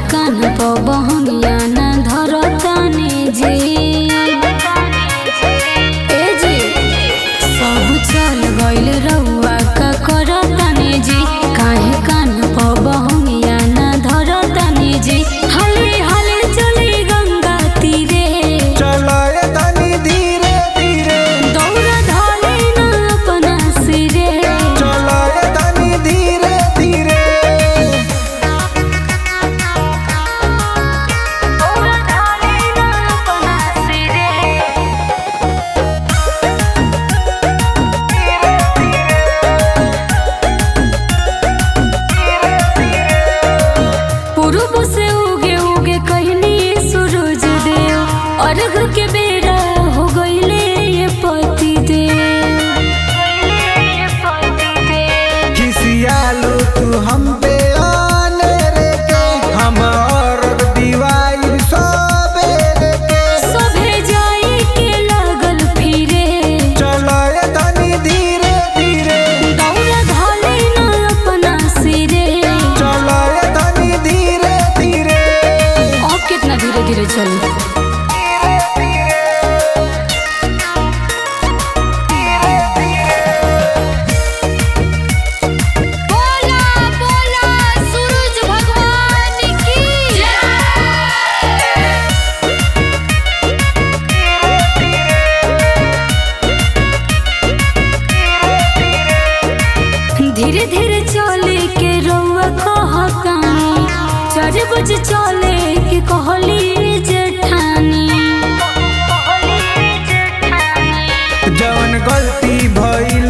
कान पबहंगिया ना धरतानी जी ए जी सब चल गइल रउआ का करतानी जी काहे कान पबहंगिया ना धरतानी जी हाली हाली चली गंगा तीरे चलाए तनी धीरे धीरे दौड़ धले ना अपना सिरे चलाए तनी धीरे धीरे दौड़ धले ना अपना सिरे पूर्व से उगे उगे कहनी सूरज देव अर्घ के बेरा हो गईले ये पति देव खिसियालो तू हम पे आने रे के हम और दीवाई सबेरे के सभे जाई के लागल फिरे चलाए तनी धीरे धीरे दौड़ धले ना अपना सिरे चलाए तनी धीरे धीरे और कितना धीरे धीरे चली बोला बोला सूरज भगवान की धीरे धीरे चले के रउआ कहतानी चार बजे चले के कहली जेठानी जवन गलती भइल